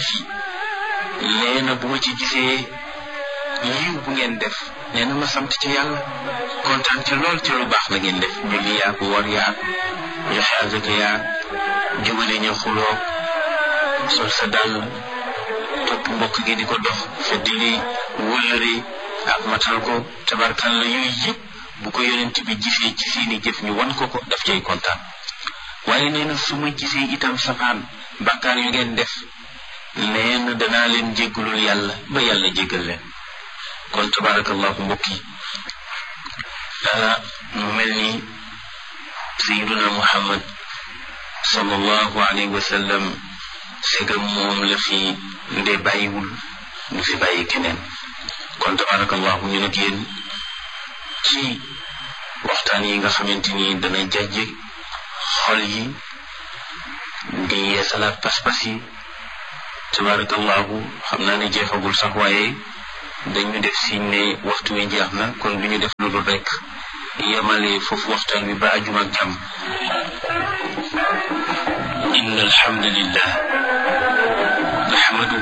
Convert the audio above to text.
fii nee na bu ma ci gisee yiw bu ngeen def nee na ma sant ci yàlla kontaan ci lool ci lu baax la ngeen def julli yaag woor yaag joxe azaka yaag jubale ñu xuloo sol sa dàll topp mbokk gi di ko dox feddili wëllëre ak matal ko tabarkalla yooyu yëpp bu ko yonent bi gisee ci seeni jëf ñu wan ko ko daf cay kontaan waaye nee na su ma gisee itam safaan bàkkaar yu ngeen def nee na danaa leen jéggalul yàlla ba yàlla jéggal leen kon tabarakallahu mbokk yi mu mel ni sayiduna muhammad sallallahu alayhi wa sallam segam moom la fi nde bàyyiwul du fi bàyyi keneen kon tabarakallahu ñu nag yéen ci waxtaan yi nga xamante ni dana jajje xol yi di yeesalaat pas-pas yi tabarakallahu xam naa ne jeexagul sax waaye dañu def siñ ne waxtu wi jeex na kon du ñu def lu dul rek yemale foofu waxtaan wi ba ajuma ak jàmm inna alhamdulillah nahmaduhu